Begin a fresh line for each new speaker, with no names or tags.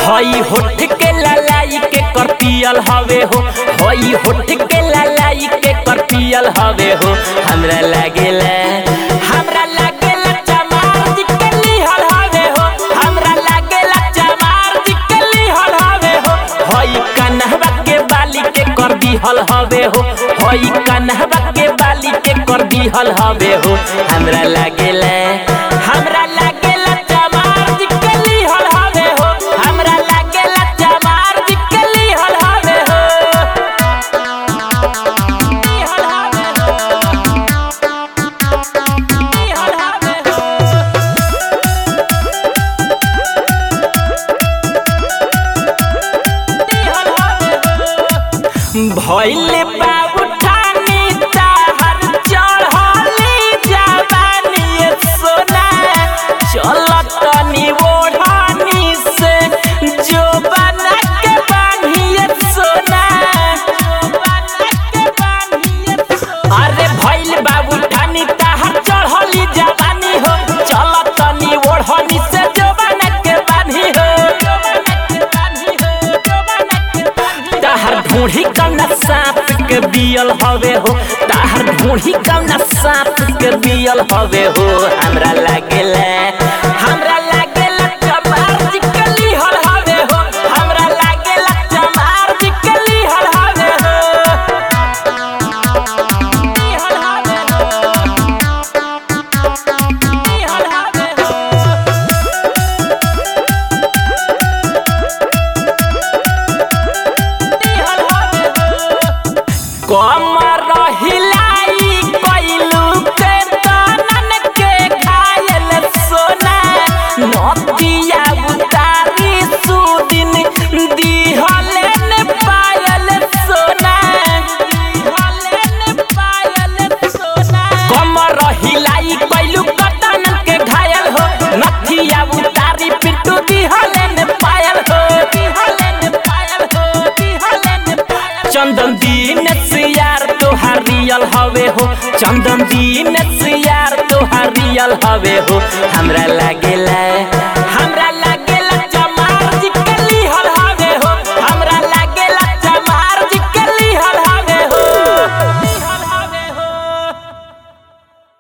हई होठ के ललाई के कर पियल हवे हो हई होठ के ललाई के कर पियल हवे हो हमरा लागेला हमरा लागेला चमार जी के लिहल हवे हो हमरा लागेला चमार जी के लिहल हवे हो हई कन्हवा के बाली के कर दिहल हवे हो हई कन्हवा के बाली के कर दिहल हवे हो हमरा लागेला हमरा लागेला चमार जी के लिहल हवे हो हमरा लागेला चमार जी के लिहल हवे हो लिहल हवे हो लिहल हवे हो भैले बाबू ठानी ताहर चढ़ली जवानी सोना चलत नी ओढ़ानी से जो बना के बान्हिए सोना अरे भैल बाबू ठानी ताहर चढ़ली जवानी हो चलत नी ओढ़ानी से जो बना के बान्ही हो ताहर ढूढ़ी कौना सांप के बियल हवे हो ताहर ढूढ़ी कौना सांप के बियल हवे हो हमरा लागेला हमरा लागेला चमार जी के लिहल हवे हो हमरा लागेला चमार जी के लिहल हवे हो लिहल हवे हो लिहल हवे हो कमर हिलाई कैलू के तनन के घायल सोना नदिया उतारी सुदिन दिहलेन पायल सोना दिहलेन पायल सोना कमर हिलाई कैलू के तनन के घायल हो नदिया उतारी पिट्टू दिहलेन पायल हो दिहलेन पायल हो दिहलेन पायल चंदन दीन से यार तोहार रियल हवे हो चंदन दीन से यार तोहार रियल हवे हो हमरा लागे